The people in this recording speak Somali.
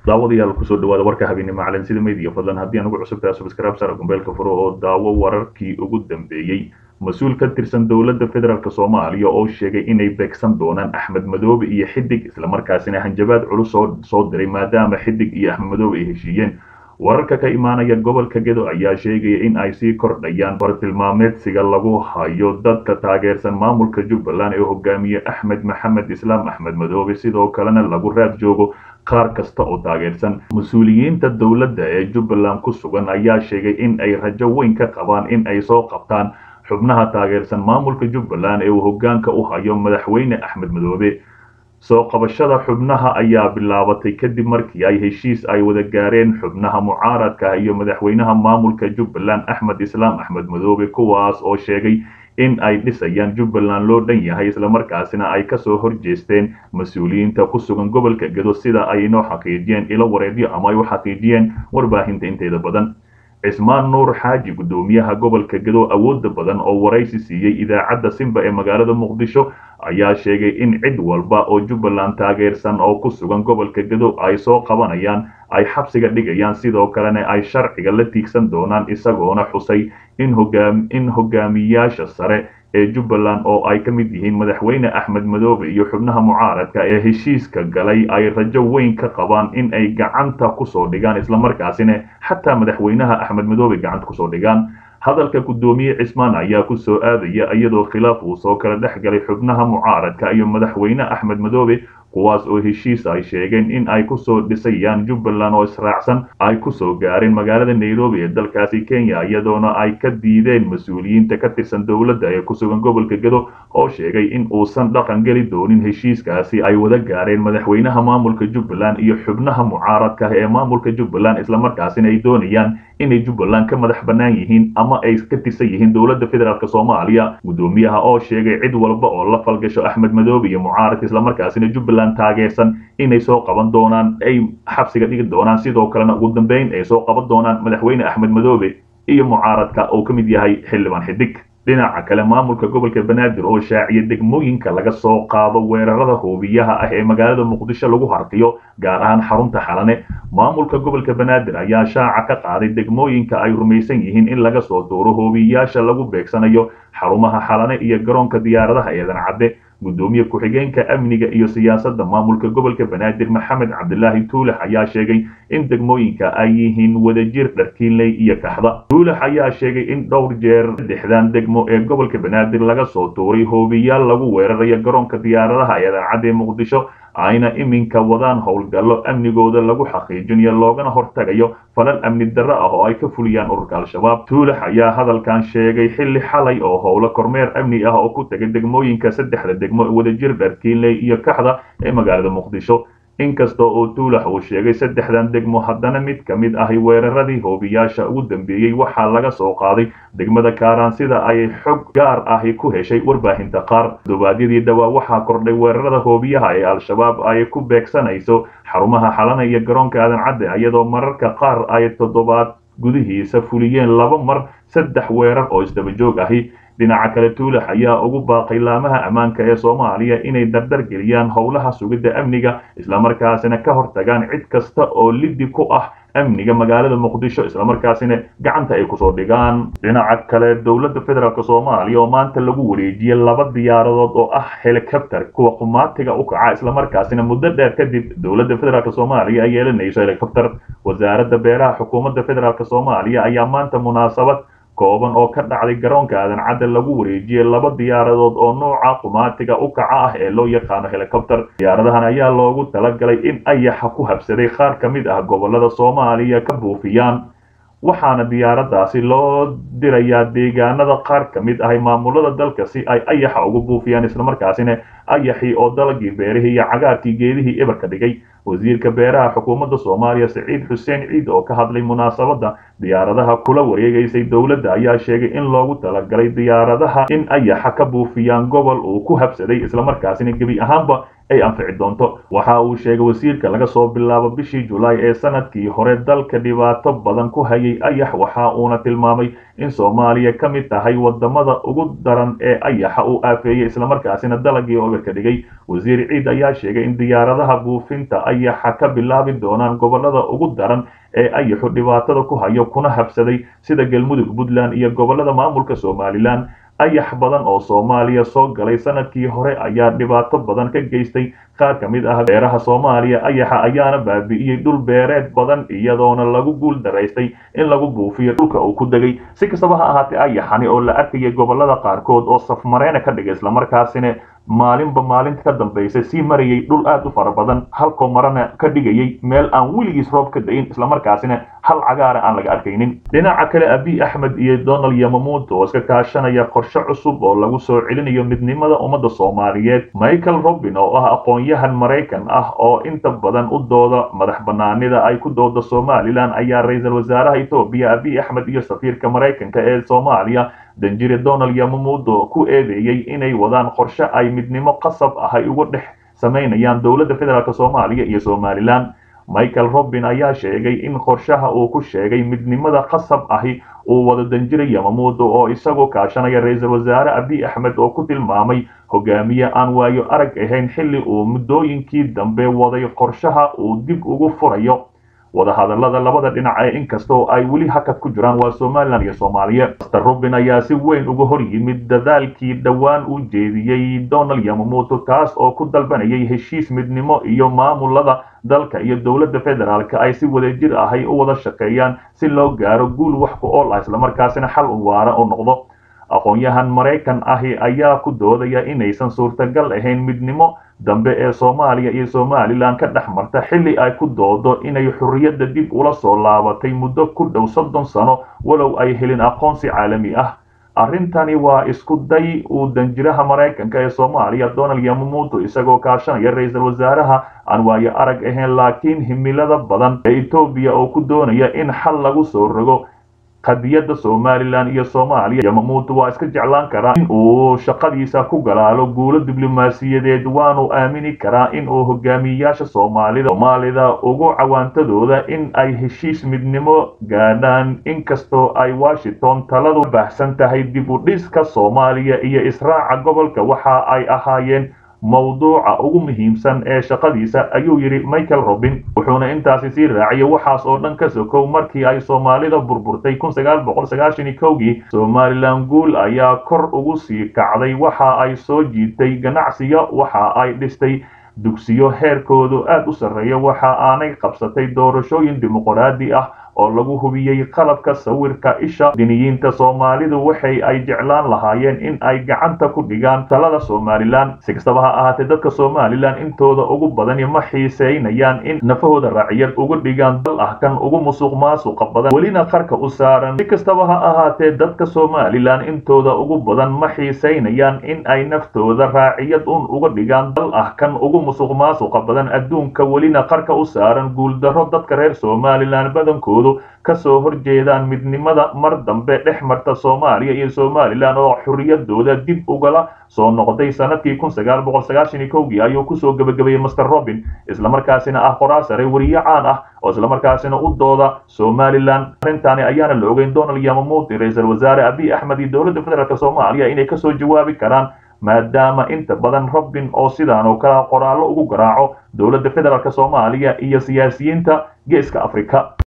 daawadayaal kusoo dhawaada warka habeennimo calansida media fadlan haddii aan ugu cusubtahay subscribe sara gombeelka furo oo daawo wararkii ugu dambeeyey mas-uul ka tirsan dowladda federaalk soomaaliya oo sheegay inay beegsan doonaan axmed madoobe iyo xidig islamarkaasina hanjabaad culus soo diray maadaama xidig iyo axmed madoobe ay heshiiyeen wararka ka imaanaya gobolka gedo ayaa sheegaya in ay sii kordhayaan bartilmaameedsiga lagu hayo dadka taageersan maamulka jubbaland ee hogaamiye axmed maxamed islaam axmed madoobe sidoo kalena lagu raad joogo qaar kasta oo taageersan mas-uuliyiinta dowladda ee jubbaland ku sugan ayaa sheegay in ay rajo weyn ka qabaan in ay soo qabtaan xubnaha taageersan maamulka jubbaland ee uu hogaanka u hayo madaxweyne axmed madoobe soo qabashada xubnaha ayaa bilaabatay kadib markii ay heshiis ay wada gaareen xubnaha mucaaradka iyo madaxweynaha maamulka jubbaland axmed islaam axmed madoobe kuwaas oo sheegay in ay dhisayaan jubbaland loo dhan yahay islamarkaasina ay kasoo horjeesteen mas-uuliyiinta ku sugan gobolka gedo sida ay inoo xaqiijiyeen ilo wareedyo ama ay u xaqiijiyeen warbaahinta inteeda badan cismaan nuur xaaji guddoomiyaha gobolka gedo awooda badan oo waraysi siiyey idaacadda simba ee magaalada muqdisho ayaa sheegay in cid walba oo jubbaland taageersan oo ku sugan gobolka gedo ay soo qabanayaan ay xabsiga dhigayaan sidoo kalena ay sharciga la tiigsan doonaan isagoona xusay in hogaamiyaasha sare ee jubbaland oo ay ka mid yihiin madaxweyne axmed madoobe iyo xubnaha mucaaradka ee heshiiska galay ay rajo weyn ka qabaan in ay gacanta kusoo dhigaan islamarkaasina xataa madaxweynaha axmed madoobe gacanta kusoo dhigaan hadalka guddoomiye cismaan ayaa ku soo aadaya iyadoo khilaaf uu soo kala dhex galay xubnaha mucaaradka iyo madaxweyne axmed madoobe kuwaas oo heshiis ay sheegeen in ay kusoo dhisayaan jubbaland oo israacsan ay kusoo gaareen magaalada nairobi ee dalkaasi kenya iyadoona ay ka diideen mas-uuliyiinta ka tirsan dowladda ee kusugan gobolka gedo oo sheegay in uusan dhaqan geli doonin heshiiskaasi ay wada gaareen madaxweynaha maamulka jubbaland iyo xubnaha mucaaradka ee maamulka jubbaland islamarkaasina ay doonayaan inay jubbaland ka madax bannaan yihiin ama ay ka tirsan yihiin dowladda federaalk soomaaliya guddoomiyaha oo sheegay cid walba oo la falgasho axmed madoobe iyo mucaaradka islamarkaasina jubbaland taageersan inay soo qaban doonaan ay xabsiga dhigi doonaan sidoo kalena ugu dambeyn ay soo qaban doonaan madaxweyne axmed madoobe iyo mucaaradka oo ka mid yahay xildhibaan xidig dhinaca kale maamulka gobolka banaadir oo shaaciya degmooyinka laga soo qaado weerarada hoobiyaha ah ee magaalada muqdisho lagu harqiyo gaar ahaan xarunta xalane maamulka gobolka banaadir ayaa shaaca ka qaaday degmooyinka ay rumaysan yihiin in laga soo duuro hoobiyayaasha lagu beegsanayo xarumaha xalane iyo garoonka diyaaradaha eedan cadde guddoomiye ku-xigeenka amniga iyo siyaasadda maamulka gobolka banaadir maxamed cabdilaahi tuulax ayaa sheegay in degmooyinka ay yihiin wadajir dharkiinley iyo kaxda tuulax ayaa sheegay in dhowr jeer saddexdan degmo ee gobolka banaadir laga soo tuuray hoobiyaal lagu weerarayo garoonka diyaaradaha eedan cadde muqdisho ayna iminka wadaan howlgallo amnigooda lagu xaqiijinayo loogana hortagayo falal amni darro ah oo ay ka fuliyaan ururka al-shabaab tuulax ayaa hadalkan sheegay xilli xalay oo howlo kormeer amni ah oo ku tegay degmooyinka saddexda degmo wadajir dharkiinley iyo kaxda ee magaalada muqdisho inkasta oo tuulax uu sheegay saddexdan degmo haddana mid ka mid ahi weeraradii hoobiyaasha ugu dambeeyey waxaa laga soo qaaday degmada kaaraan sida ay xog gaar ahi ku heshay warbaahinta qaar dubaadyadii dhowaa waxaa kordhay weerarada hoobiyaha ee al-shabaab ay ku beegsanayso xarumaha xalana iyo garoonka aadan cadde iyadoo mararka qaar ay toddobaad gudihiisa fuliyeen laba mar saddex weerar oo isdaba joog ahi dhinaca kale tuulax ayaa ugu baaqay laamaha ammaanka ee soomaaliya inay dardar geliyaan howlaha sugidda amniga islamarkaasina ka hortagaan cid kasta oo liddi ku ah amniga magaalada muqdisho islamarkaasina gacanta ay kusoo dhigaan dhinaca kale dowladda federaalk soomaaliya oo maanta lagu wareejiyey laba diyaaradood oo ah helicopter kuwa qumaatiga u kaca islamarkaasina muddo dheer kadib dowladda federaalk soomaaliya ay yeelanayso helicopter wasaaradda beeraha xukuumadda federaalk soomaaliya ayaa maanta munaasabad kooban oo ka dhacday garoonka aadan cadde lagu wareejiyey laba diyaaradood oo nooca qumaatiga u kaca ah ee loo yaqaano helicopter diyaaradahan ayaa loogu talagalay in ayaxa ku habsaday qaar ka mid ah gobolada soomaaliya ka buufiyaan waxaana diyaaradaasi loo dirayaa deegaanada qaar ka mid ahay maamulada dalka si ay ayaxa ugu buufiyaan islamarkaasina ayaxii oo dalagii beerihii iyo cagaarkii geedihii ebarka dhigay wasiirka beeraha xukuumadda soomaaliya siciid xuseen ciid oo ka hadlay munaasabadda diyaaradaha kula wareegaysay dowladda ayaa sheegay in loogu talagalay diyaaradaha in ayaxa ka buufiyaan gobol uu ku habsaday islamarkaasina gebi ahaanba ay anfici doonto waxa uu sheegay wasiirka laga soo bilaabo bishii julaay ee sanadkii hore dalka dhibaato badan ku hayay ayax waxa uuna tilmaamay in soomaaliya ka mid tahay wadamada ugu daran ee ayaxa uu aafeeyey islamarkaasina dalagii oga ka dhigay wasiir ciid ayaa sheegay in diyaaradaha buufinta ayaxa ka bilaabi doonaan gobolada ugu daran ee ayaxu dhibaatada ku hayo kuna habsaday sida galmudug puntland iyo gobolada maamulka somalilan ayax badan oo soomaaliya soo galay sanadkii hore ayaa dhibaato badan ka geystay qaar ka mid ah beeraha soomaaliya ayaxa ayaana baabi'iyey dhul beereed badan iyadoona lagu guul daraystay in lagu buufiyo dhulka uu ku degay si kastaba ha ahaatee ayaxani oo la arkayay gobolada qaarkood oo safmareena ka dhigay islamarkaasina maalinba maalinta ka dambaysa sii marayay dhul aad u fara badan halkoo marana ka dhigayay meel aan weligiis roob ka dayin islamarkaasina hal cagaara aan laga arkaynin dhinaca kale abiy axmed iyo donald yamamuud oo iska kaashanaya qorshe cusub oo lagu soo celinayo midnimada ummadda soomaaliyeed michael robin oo ah aqoon-yahan maraykan ah oo inta badan u dooda madax banaanida ay ku dooda somalilan ayaa ra-iisul wasaaraha etoobiya abiy axmed iyo safiirka maraykanka ee soomaaliya danjire donald yamamuudo ku eedeeyey inay wadaan qorshe ay midnimo qasab ah ay uga dhex samaynayaan dowladda federaalk soomaaliya iyo somalilan michael robin ayaa sheegay in qorshaha uu ku sheegay midnimada qasab ahi uu wado danjire yamamuudo oo isagoo kaashanaya ra-iisul wasaare abiy axmed oo ku tilmaamay hogaamiye aan waayo arag ahayn xilli uu muddooyinkii dambe waday qorshaha uu dib ugu furayo wadahadalada labada dhinac ee inkastoo ay weli hakad ku jiraan waa somalilan iyo soomaaliya master robin ayaa si weyn uga hor yimid dadaalkii dhowaan u jeediyey donald yamamuuto kaas oo ku dalbanayay heshiis midnimo iyo maamulada dalka iyo dowladda federaalka ay si wadajir ahay u wada shaqeeyaan si loo gaaro guul wax ku ool ah islamarkaasina xal u waara oo noqdo aqoon-yahan maraykan ahi ayaa ku doodaya inaysan suurtagal ahayn midnimo dambe ee soomaaliya iyo somalilan ka dhex marta xilli ay ku doodo inay xorriyadda dib ula soo laabatay muddo ku dhow soddon sano walow ay helin aqoonsi caalami ah arrintani waa isku day uu danjiraha maraykanka ee soomaaliya donald yamamuuto isagoo kaashanaya ra-iisul wasaaraha aan waayo arag ahayn laakiin himilada badan ee etoobiya oo ku doonaya in xal lagu soo rogo qadiyadda somalilan iyo soomaaliya yamamuuto waa iska jeclaan karaa in uu shaqadiisa ku galaalo guulo diblomaasiyadeed waanu aamini karaa in uu hogaamiyayaasha soomaalida soomaalida ugu cawaantadooda in ay heshiis midnimo gaadhaan inkastoo ay washington taladu baahsan tahay dib u dhiska soomaaliya iyo israaca gobolka waxa ay ahaayeen mowduuca ugu muhiimsan ee shaqadiisa ayuu yidhi michael robin wuxuuna intaasi sii raaciyay waxaas oo dhan ka sokow markii ay soomaalida burburtay kii somalilan guul ayaa kor ugu sii kacday waxa ay soo jiitay ganacsiyo waxa ay dhistay dugsiyo heerkoodu aad u sarreeya waxa aanay qabsatay doorashooyin dimuqraadi ah oo lagu hubiyey qalabka sawirka isha diniyiinta soomaalidu waxay ay jeclaan lahaayeen in ay gacanta ku dhigaan talada somalilan si kastaba ha ahaatee dadka somalilan intooda ugu badani ma xiiseynayaan in nafahooda raaciyad uga dhigaan dal ah kan ugu musuq maasuqa badan welina qarka u saaran si kastaba ha ahaatee dadka somalilan intooda ugu badan ma xiiseynayaan in ay naftooda raaciyad un uga dhigaan dal ah kan ugu musuq maasuqa badan adduunka welina qarka u saaran guuldarro dadka reer somalilan badankoodu kasoo horjeedaan midnimada mar dambe dhex marta soomaaliya iyo somalilan oo xorriyadooda dib ugala soo noqday sanadkii kii ayuu kusoo gebagabeeyey master robin islamarkaasina ah qoraa sare weriye caan ah oo islamarkaasina u dooda somalilan arrintaani ayaana la ogeyn donald yamamuuti ra-iisul wasaare abiy axmed iyo dowladda federaalk soomaaliya inay kasoo jawaabi karaan maadaama inta badan robin oo sidaan oo kale qoraallo ugu garaaco dowladda federaalk soomaaliya iyo siyaasiyiinta geeska afrika